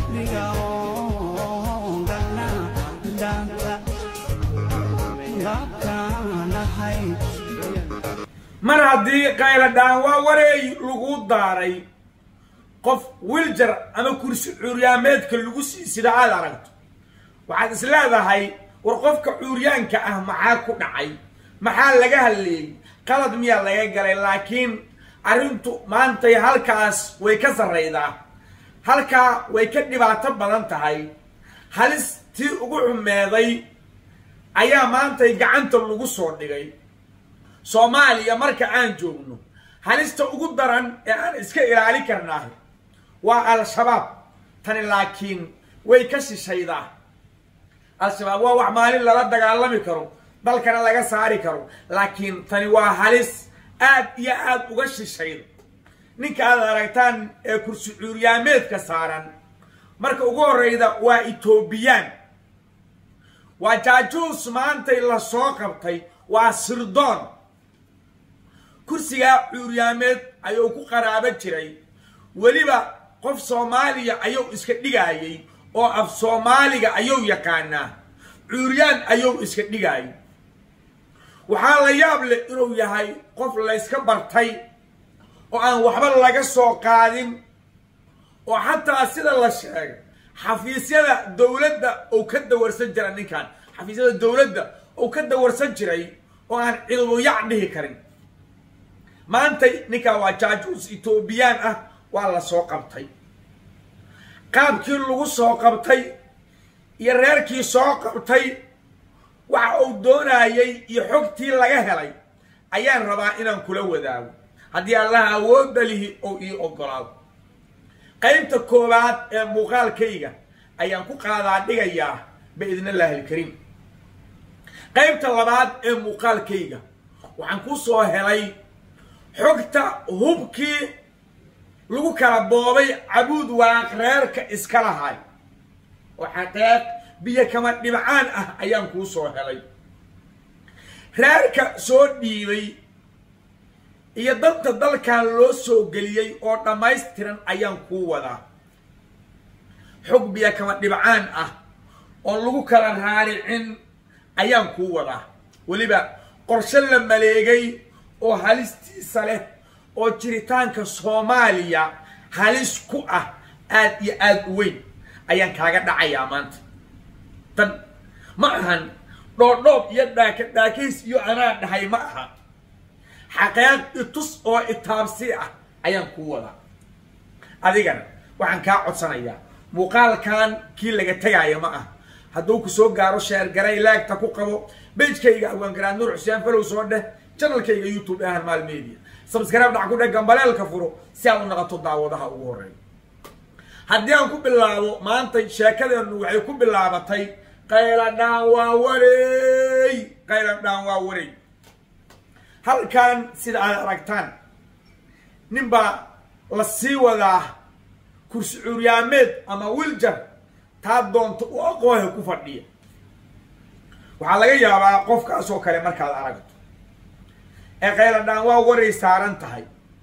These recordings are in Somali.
qalbiga oo galna dhaanta gaabkaan ahay mar haddii qayladhaan waa wareey lagu daaray qof wiljar ama kursi cuuryaameedka lagu sii sida aad aragto waxaad is leedahay war qofka cuuryaanka ah maxaa ku dhacay maxaa laga hadleeyey qalad miyaa laga galay laakiin arrintu maantay halkaas way ka sarraydaa halkaa way ka dhibaato badan tahay halis tii ugu xumeeday ayaa maantay gacanta lagu soo dhigay soomaaliya marka aan joogno halista ugu daran ee aan iska ilaali karnaahay waa al-shabaab tani laakiin way ka shishaydaa al-shabaab waa wax maalin lala dagaalami karo dalkana laga saari karo laakiin tani waa halis aad iyo aad uga shishayda ninka aad aragtaan ee kursi cuuryaameedka saaran marka ugu horreyda waa etoobiyaan waa jaajuus maantay la soo qabtay waa sirdoon kursigaa cuuryaameed ayuu ku qaraabo jiray weliba qof soomaaliya ayuu iska dhigaayay oo af soomaaliga ayuu yaqaanaa cuuryaan ayuu iska dhigaayay waxaa la yaab leh inuu yahay qof layska bartay oo aan waxba laga soo qaadin oo xataa sida la sheegay xafiisyada dowladda uu ka dawarsan jira ninkan xafiisyada dowladda uu ka dawarsan jiray oo aan ciduyac dhihi karin maantay ninkan waa jaajuus etoobiyaan ah waa la soo qabtay qaabkii lagu soo qabtay iyo reerkii soo qabtay waxa uu doonayay iyo xogtii laga helay ayaan rabaa inaan kula wadaago haddii allaha awoodda lihi oo ii ogolaado qaybta koowaad ee muuqaalkayga ayaan ku qaadaa dhigayaa biidn illaahi alkariim qaybta labaad ee muuqaalkayga waxaan ku soo helay xogta hubkii lagu kala boobay cabuud waaq reerka iska lahay oo xaqeeq biyo kama dhibcaan ah ayaan kuu soo helay reerka soo dhiibay iyo danta dalkan loo soo geliyey oo dhammaystiran ayaan kuu wadaa xog biyo kama dhibcaan ah oon lagu kala raaricin ayaan kuu wadaa weliba qorshe la maleegay oo halistiisa leh oo jiritaanka soomaaliya halis ku ah aad iyo aad u weyn ayaan kaaga dhacayaa maanta tan ma ahan dhoodhoob iyo dhaaka dhaakays iyo anaa dhahay ma aha xaqeeq itus oo itaabsi ah ayaan kuu wadaa adigana waxaan kaa codsanayaa muuqaalkan kii laga tegaayo ma ah hadduu ku soo gaaro sheergaray laagta ku qabo bejkayga hawaan nuur xuseen falow soo dheh janalkayga youtube ahan maal media sabskaraab dhac ku dheh gambaleelka furo si aad u naqato daawadaha ugu horeeya haddii aan ku bilaabo maanta sheekadeennu waxay ku bilaabatay qayladhaan waa wareey qayladhaan waa wareey halkan sida aad aragtaan nin baa la sii wadaa kursi cuuryaameed ama wiljar taa doonta u aqoohe ku fadhiya waxaa laga yaabaa qofkaas oo kale markaad aragto ee qayladhaan waa waray saaran tahay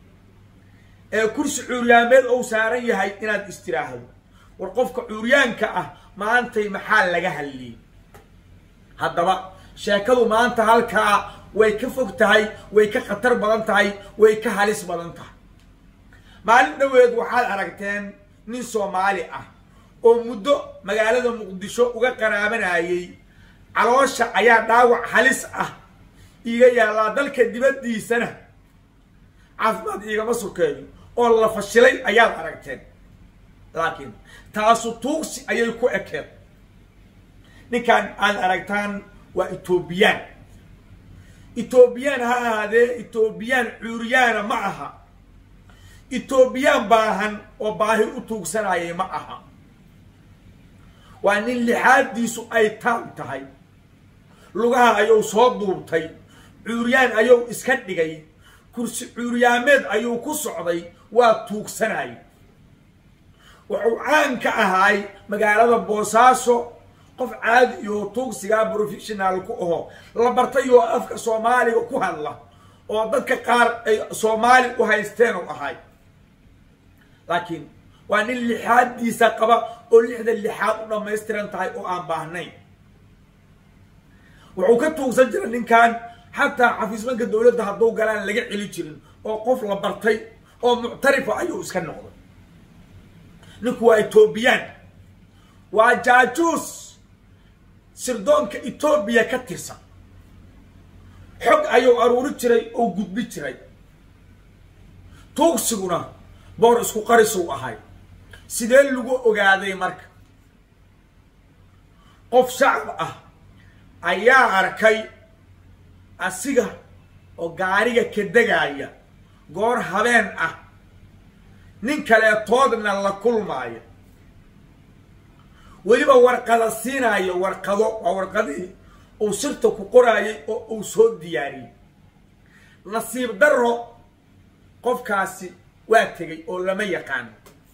ee kursi cuuryaameed ou saaran yahay inaad istiraahdo war qofka cuuryaanka ah maantay maxaa laga hadliyey haddaba sheekadu maanta halkaa way ka fog tahay way ka khatar badan tahay way ka halis badan tahay maalin dhoweed waxaad aragteen nin soomaali ah oo muddo magaalada muqdisho uga qaraabanayay caloosha ayaa dhaawac halis ah iiga yaallaa dalka dibaddiisana caafimaad iigama sokeeyo oo la fashilay ayaad aragteen laakiin taasu tuugsi ayay ku ekeen ninkan aad aragtaan waa etoobiyaan etoobiyaan ha ahaadee etoobiyaan cuuriyaana ma aha etoobiyaan baahan oo baahi u tuugsanayay ma aha waa nin lixaadiisu ay taab tahay lugaha ayuu soo duubtay cuuryaan ayuu iska dhigay kursi cuuryaameed ayuu ku socday waa tuugsanay wuxuu caan ka ahaay magaalada boosaaso qof caadi iyo tuugsigaa professional ku aho la bartay oo afka soomaaliga ku hadla oo dadka qaar ay soomaali u haysteen u ahay laakiin waa nin lixaaddiisa qaba oo lixda lixaad u dhammaystiran tahay oo aan baahnayn wuxuu ka tuugsan jira ninkan xataa xafiismanka dowladda hadduu galaan laga celi jirin oo qof la bartay oo muctarifa ayuu iska noqday ninku waa etoobiyaan waa jaajuus sirdoonka etoobiya ka tirsan xog ayuu aruuri jiray oo gudbi jiray tuugsiguna boor isku qarisuu ahay sidee lagu ogaaday marka qof shacab ah ayaa arkay asiga oo gaariga ka degaya goor habeen ah nin kaleetoodna la kulmaayo weliba warqada siinaayo warqado waa warqadihii uu sirta ku qoraayay oo uu soo diyaariyey nasiib darro qofkaasi waa tegay oo lama yaqaano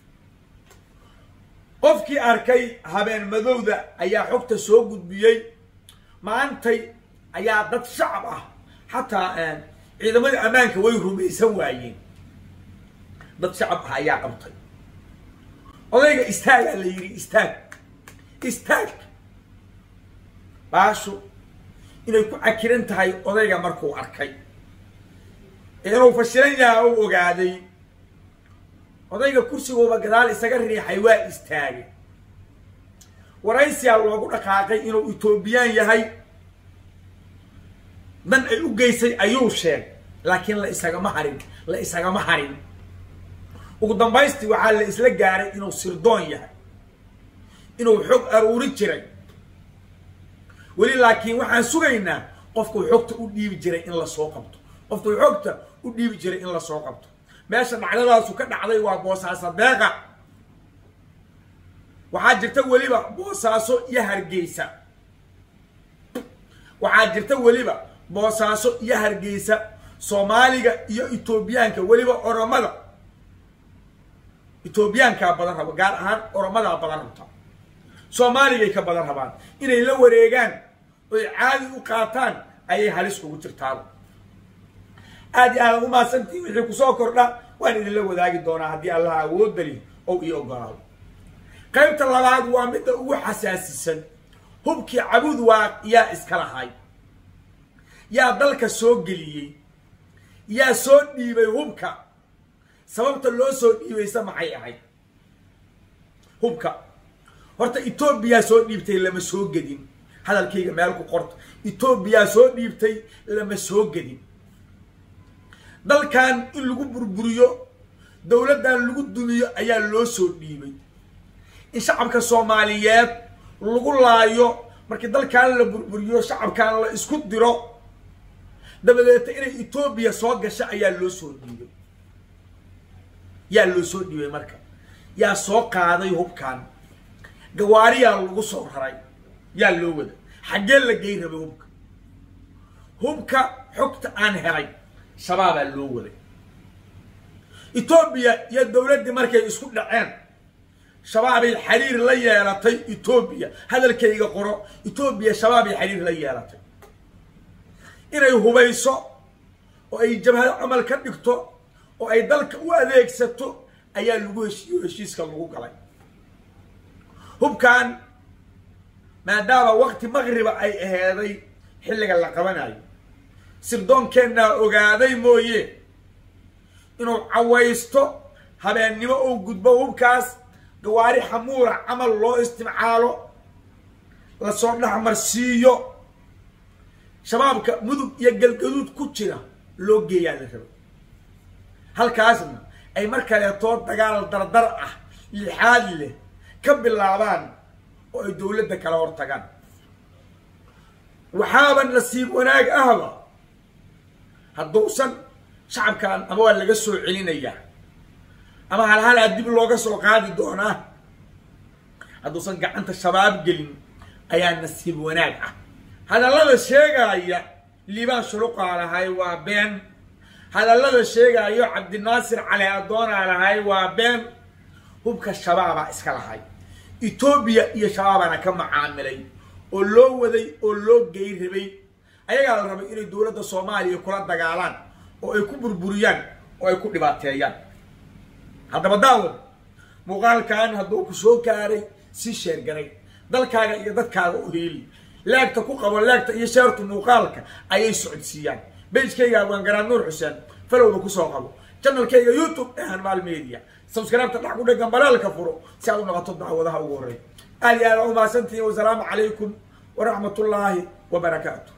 qofkii arkay habeen madowda ayaa xogta soo gudbiyey maantay ayaa dad shacab ah xataa ciidamada ammaanka way rumaysan waayeen dad shacab ah ayaa qabtay odayga istaagaa la yidhi istaag istaag baashu inay ku cakiran tahay odayga markuu arkay inuu fashilan yaha u ogaaday odayga kursigooba gadaal isaga riixay waa istaagay waraysiyaa loogu dhaqaaqay inuu etoobiyaan yahay dan ay u geysay ayuu sheegay laakiin la isagama harin la isagama harin ugu dambaystii waxaa la isla gaaray inuu sirdoon yahay inuu xog aruuri jiray weli laakiin waxaan sugaynaa qofkuu xogta u dhiibi jiray in lasoo qabto qofkuu xogta u dhiibi jiray in lasoo qabto meesha dhacdadaasu ka dhacday waa boosaaso deeqa waxaa jirta weliba boosaaso iyo hargeysa waxaa jirta weliba boosaaso iyo hargeysa soomaaliga iyo etoobiyaanka weliba oromada etoobiyaankaa badan raba gaar ahaan oromadaa badan rabta soomaaligay ka badan rabaan inay la wareegaan oy caadi u qaataan ayay halis ugu jirtaan aad iyo aad umahadsantiin wixii kusoo kordha waan idinla wadaagi doonaa haddii allaha awoodali ou ii ogolaado qaybta labaad waa midda ugu xasaasisan hubkii cabud waa yaa iska lahay yaa dalka soo geliyey yaa soo dhiibay hubka sababta loo soo dhiibaysa maxay ahayd hubka horta etoobiyaa soo dhiibtay lama soo gedin hadalkayga meel ku qorta etoobiyaa soo dhiibtay lama soo gedin dalkan in lagu burburiyo dowladdan lagu dumiyo ayaa loo soo dhiibay in shacabka soomaaliyeed lagu laayo markii dalkan la burburiyo shacabkan la isku diro dabadeeta inay etoobiya soo gasho ayaa loo soo dhiibay yaa loo soo dhiibay marka yaa soo qaaday hubkan gawaariyaa lagu soo raray yaa loo wada xaggee la gey rabay hubka hubka xogta aan helay shabaabaa loo waday etoobiya iyo dowladdii markay isku dhaceen shabaabay xiriir la yeelatay etoobiya hadalkayga qoro etoobiya shabaabay xiriir la yeelatay inay hubayso oo ay jabhado camal ka dhigto oo ay dalka u adeegsato ayaa lagu heshiiyo heshiiska lagu galay hubkan maadaama wakti maqriba ay aheeday xilliga la qabanayo sirdoonkeenaa ogaaday mooye inuu cawaysto habeennimo uu gudbo hubkaas gawaari xamuura camal loo istimcaalo lasoo dhexmarsiiyo shabaabka mudug iyo galgaduud ku jira loo geeyaa la rabo halkaasna ay mar kaleetoo dagaal dardar ah lixaad leh ka bilaabaan oo ay dowladda kala hor tagaan waxaaba nasiib wanaag ahba hadduusan shacabkan ama waa laga soo celinayaa ama halhalaa dib looga soo qaadi doonaa hadduusan gacanta shabaab gelin ayaa nasiib wanaag ah hadallada sheegaya liibaan shuruqaa lahay waa been hadallada sheegayo cabdinaasir cali adoonaa lahay waa been hubka shabaabaa iska lahay etoobiya iyo shabaabaana ka macaamilay oo loo waday oo loo gey rabay ayagaa la rabay inay dowladda soomaaliya kula dagaalaan oo ay ku burburiyaan oo ay ku dhibaateeyaan haddaba daawad muuqaalkan hadduu ku soo gaaray si sheergaray dalkaaga iyo dadkaaga u heeli laagta ku qabo laagta iyo sheertu muuqaalka ayay socodsiiyaan bejkayga waan garaad nuur xuseen falowda kusoo qabo janalkayga youtube ee hanmaal media subscribeta dhac ku dhegan balaalka furo si aad u noqoto dacwadaha ugu horey aad iyo aad aa umahadsantihiin wasalaamu calaykum waraxmat ullaahi wabarakaatu